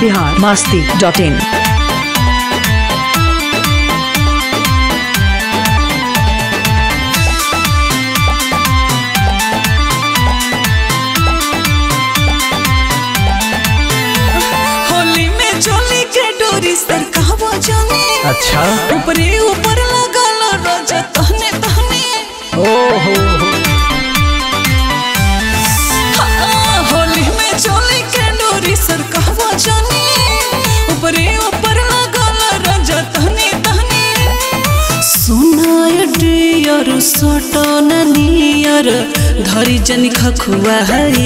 Bihar Masti dot in Holi में चोली के डोरी सर कहवा जाने अच्छा ऊपरे ऊपर लगल रोज तहने तहने ओहो हाँ, होली में चोली के डोरी सर कहवा जाने ऊपरे ऊपर लगल रोज तहने तहने सुनाय डियर सटन नियर धरी जनी खखुआ हई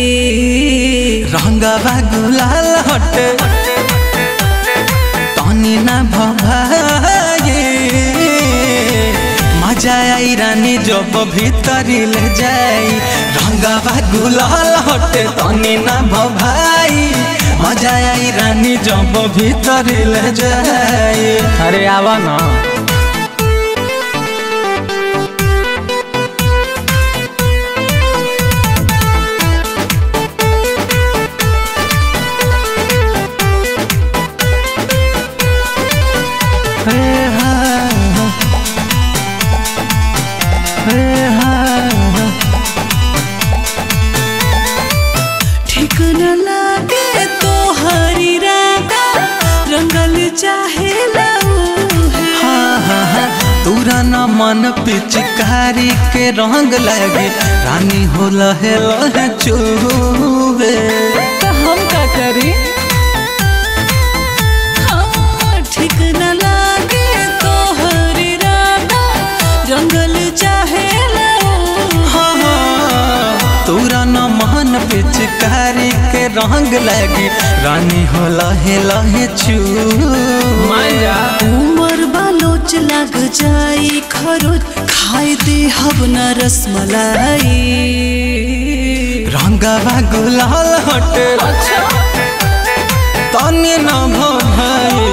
रंगवा गुलाल हटे तनी ना भभाए मजा आई रानी जब भीतरी ले जाई रंगवा गुलाल हटे तनी ना भभाई मजा आई रानी जब भीतरी ले जाई अरे आवा ना हे हा हे हा ठीक न लागे तो हरी रागा रंगल चाहे हाँ, हाँ, हाँ, तोरा न मन पिचकारी के रंग लगे रानी हो लहे लहे चुबे तो हम का करी हाँ, ठीक न लागे तो हरी रागा रंगल चाहे हाँ, हाँ, तोरा न मन पिचकारी के रंग लगे रानी हो लहे लहे चुबे उमर बालोच लग जाई खरोच खाए दे हब न रसमलाई रंगवा गुलाल हटे तनी न भाई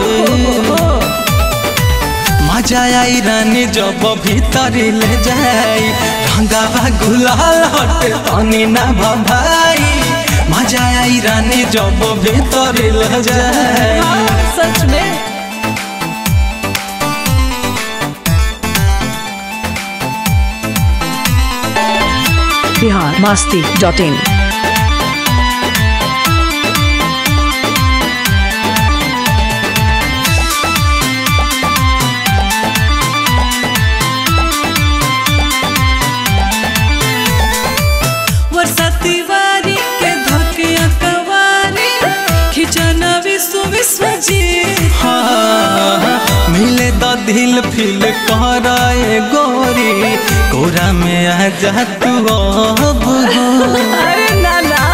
मजा आई रानी जब भीतरी ले जाई रंगवा गुलाल हटे तनी न भाई मजा आई रानी जब भीतरी ले जाई सच में बिहार मास्ती डॉट इन वर्षा तिवारी के धकिया कवारी खिचना विश्व विश्व जी हाँ, मिले द दिल फिल कराए गोरी कोरा में आ जा तू अब हो। अरे ना ना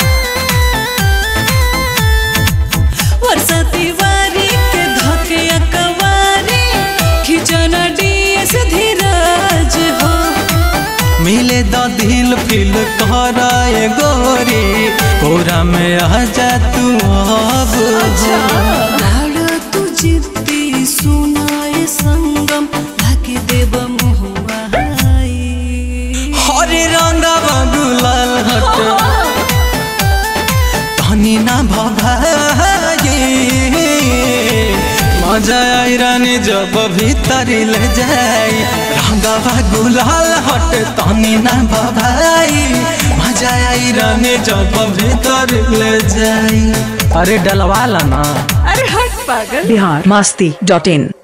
वर्षा तिवारी के धकिया कवारी खिचना डीएस धीरज हो मिले द दिल फिल कराए गोरी कोरा में आ जा तू अब हो। लाड़ तू जिद्दी सुनाए संगम ढाके देव मुहुआ हरे रंगवा गुलाल हट धनी ना भभाए मजा आई रानी जब भीतरी ले जाई रंगवा गुलाल हट तनी ना भभाई मजा आई रानी जब भीतर ले जाई अरे डलवाला ना अरे हट पागल बिहार मास्ती डॉट इन